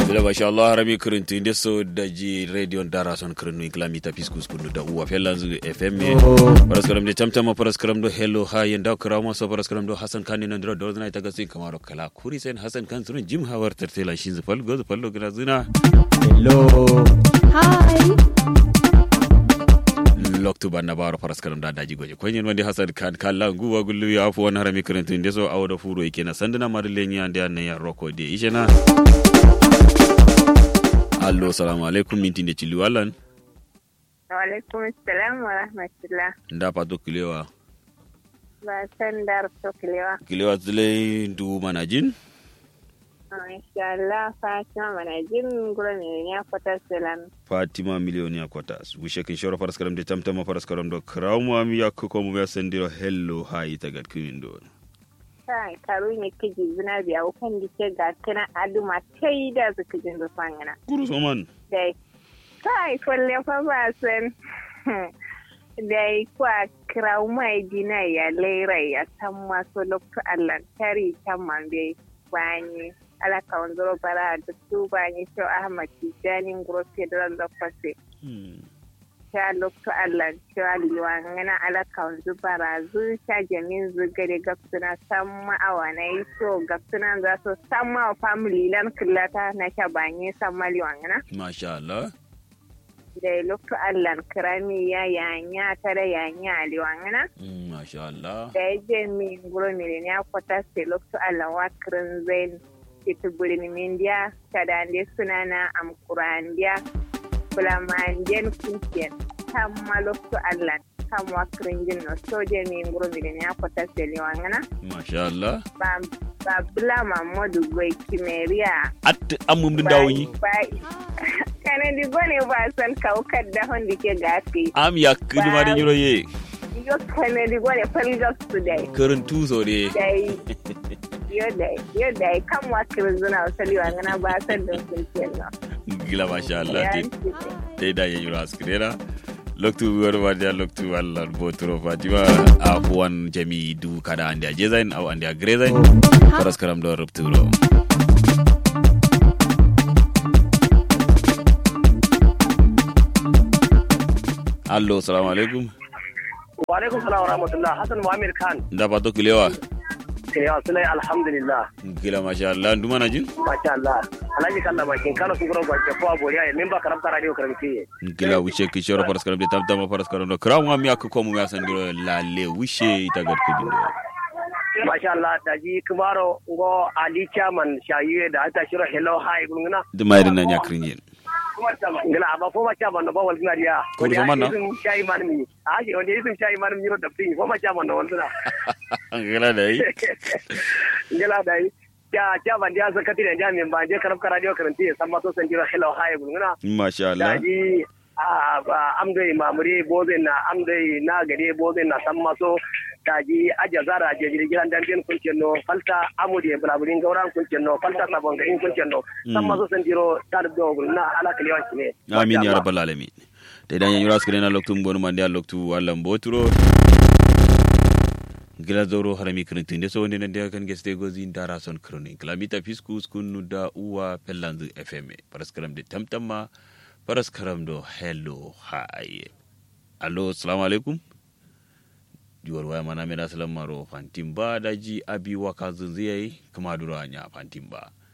Bila masha Allah harami kirinti nde so daji radio dara son kirinu iklamita piskus kunu da uwa felanzu FM paraskaram de tamtama paraskaram do hello ha yenda karama so paraskaram do Hassan Kani nan dro do zina ita gasi kamaro kala kuri sen Hassan Kan sunun jim hawar tertela shin zufal go zufal lo gina zina Hello. Hi. loktu banna baro paraskaram da daji goje kwenyen wandi Hassan Kan kala nguwa gullu ya afu wani harami kirinti nde so awda furo ikena sandana madalenya ande anne ya roko de ishena allo salamu alaikum minti nde chili walan Waalaikum salam wa rahmatullah. nda pato kilewa Ba san dar to kilewa. kilewa zile ndu manajin Insha Allah Fatima mana jin gura ne ya fata salam. fatima milioni ya kwatas wishe kin shoro faras karam de tamtama faras karam do krawmu am yakko ko mu ya sendiro hello hayi tagat kimin do Kai karu ne kiji zina biya kan dike ga kana aduma tai da suka jin da fangana. guru soman Dai. Kai kwalle fa ba san. Dai kwa krawu mai dina ya lera ya san maso lokto Allah tari kan man bai bani. ala kawanzoro bara da su bani to Ahmad Tijani Ngoro Federal Lokwase. ta lokto Allah cewa liwa ngana ala kawanzu bara zu ta jamin zu gare gafsuna san ma'awa na yi so gafsuna za su san ma'awa family lan killata na ta banye san maliwa ngana masha Allah da lokto Allah kirami ya yanya ta da yanya liwa ngana Mm, masha Allah da ya je mi nguro mi ne ya kwata se lokto Allah wa kirin zain ita burin mindiya ta da ande suna na amkurandiya bulamandiyan kunkiyar ta ma lokto Allah kan wa kirin jin no soje mi nguro mi ne ya kwata se liwa ngana masha Allah ba ba bula mamadu gwai kimeriya at amum din dawoyi ba kana di gone ba san kaukar da hondi ke gafi am yakkudu ma de nyuro ye yo kana di gone falgas today kirin tuso de dai yo dai yo dai kan wa kirzuna wasali wa ngana ba san da sun kenan gila masha Allah ya te te da ye nyuro askrera loktu wor wadia loktu Allah botro fatima afuwan jami du kada ande jezain aw ande grezain faras karam do rupturo allo salamu alaikum Walaikum salam wa rahmatullah Hassan Muhammad Khan nda pato kilewa Kirewa Sulai alhamdulillah gila masha Allah ndu mana jin Masha Allah Alhaji Kalla bakin Kano sun gura gwaje ko aboriya ya memba karamta radio karamci gila wishe ki shoro faras karam de tamtama faras karam do kram wa mi akko ko mu ya sandiro lalle wishe itagat kudindo Masha Allah da ji kumaro ngo Ali Chairman shayiye da ata shiro hello hi gungna dumayri na nyakrin yen ngila aba fo ma chairman no bawal ngariya Ko so man na? shayi man mi a ji onde isin shayi man mi ro da fin fo ma chairman no wala gila dai ngila dai ya chairman dia zakati da jami'in ba je karamta radio karamci san ma so san jiro hello hi gungna masha Allah daji amdai mamuri bozin na amdai na gade bozin na san maso daji aja zara je jirgin dandin kuncin no falta amude bulaburin gauran kuncin no falta sabon garin kuncin no san maso san jiro tar do na ala kaliwan ne amin ya rabbal alamin te dan yura skre na loktu mbonu mande a loktu walla mboturo gila zoro harami krintin de so wonde nande kan geste gozi dara son kronin klamita fiskus kunu da uwa pellanzu fm paraskaram de tamtamma paraskaram do hello hi allo assalamu alaikum juwar waya mana mena salam maro fantim ba daji abi waka zunziyai kuma dura nya fantim ba